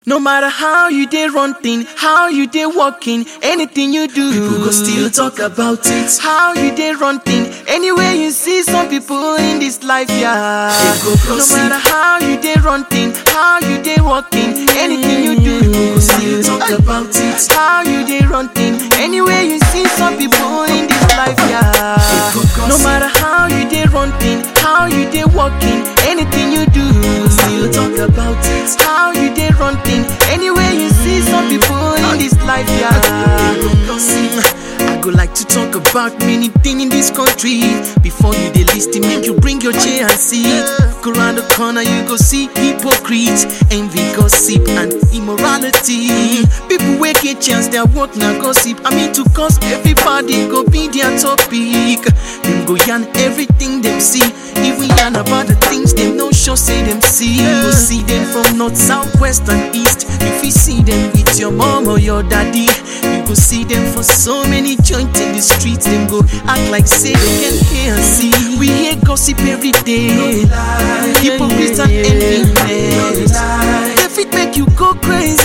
No matter how you dey run thing, how you dey walking, anything you do, People go still talk about it. how you dey run thing. Anywhere you see some people in this life, yeah. They go No gossip. matter how you dey run thing, how you dey walking, anything you do, People go still talk about it. how you dey run thing. Anywhere you see some people in this life, yeah. They go No gossip. matter how you dey run thing, how you dey walking, anything you do, Still talk about it. how you dey run thing. Anywhere you see some people in this life, yeah. They go gossip. I go like to talk about many things in this country. Before you dey listen, make you bring your chair and sit. Go around the corner, you go see hypocrites, envy, gossip, and immorality. People wey get chance, their work na gossip. I mean to cause everybody go be their topic. Them go yarn everything them see, even yarn about the things them no sure say them see. You go see them from north, south, west, and east. You fit see them with your mom or your daddy. You go see them for so many joints in the streets. Them go act like say they can hear and see. We hear gossip every day. Hypocrites and enviness. They fit make you go crazy.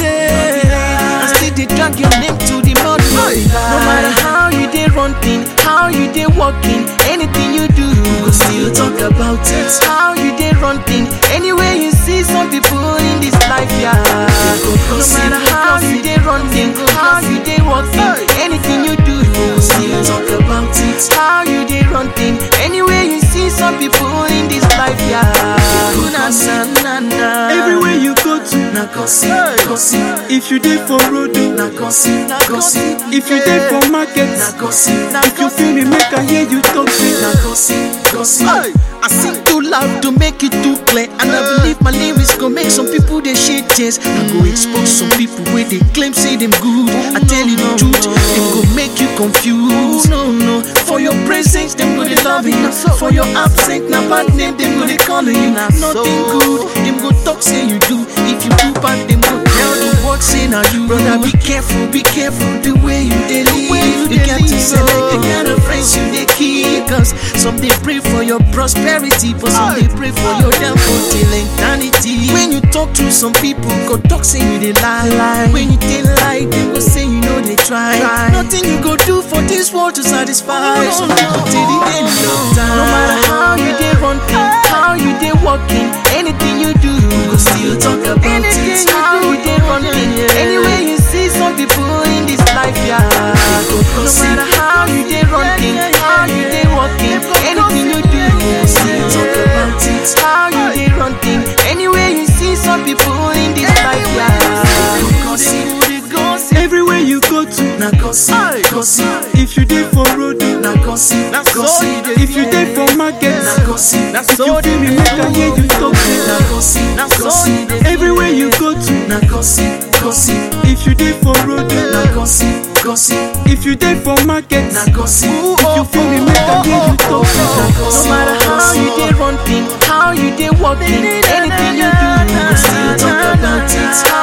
And still they drag your name to the mud. No matter how you dey run thing, how you dey walking, anything you do, Go still talk about it. how you dey run thing. Anywhere you see some people in this life, yeah. No matter how you dey run thing, how you dey walking, anything you do, Go still talk about it. how you dey run thing. Anywhere you see some people in this life, yeah. Na, na, na, na. Everywhere you go to, Na gossip, gossip. if you dey for road, oh, Na gossip, gossip. if you dey for market, Na gossip, if you feel me, make I hear you talk. Say, na gossip, gossip. I sing too loud to make it too clear, and I believe my lyrics go make some people they shed tears. I go expose some people where they claim say them good. I tell you the truth, them go make you confused. No, no, for your presence them go they love you. For your absence, na bad name them go they calling you. Nothing good, them go talk say you do. If you do bad, them go tell the world say now you. Brother, be careful, be careful the way you they live. You got to select the kind of friends you they keep. Cause some they pray for your prosperity, but some they pray for your downfall till eternity. When you talk to some people, go talk say you they lie. When you tell lie, they go say you know they try. Nothing you go do for this world to satisfy. Some people till the end of time. No matter how you they run thing, how you they walking, anything you do, Go still talk about anything it. you how you they run thing. Anywhere you see some people in this life, yeah. No matter how you they run thing, how you they walking, anything you do, Still talk about it. how you they run thing. Anywhere you see some people in this life, yeah. Gossip. They gossip. everywhere you go to, Na gossip, gossip. if you dey for road, oh, Na gossip, gossip. if you dey for market, Na gossip, if you feel me, make I hear you talk. Say, na gossip, gossip. everywhere you go to, Na gossip, gossip. if you dey for road, Na oh, gossip, gossip. if you dey for market, Na gossip. if you feel me, make I hear you talk. Say, No matter how you they run thing, how you they walking, anything you do, Still talk about it.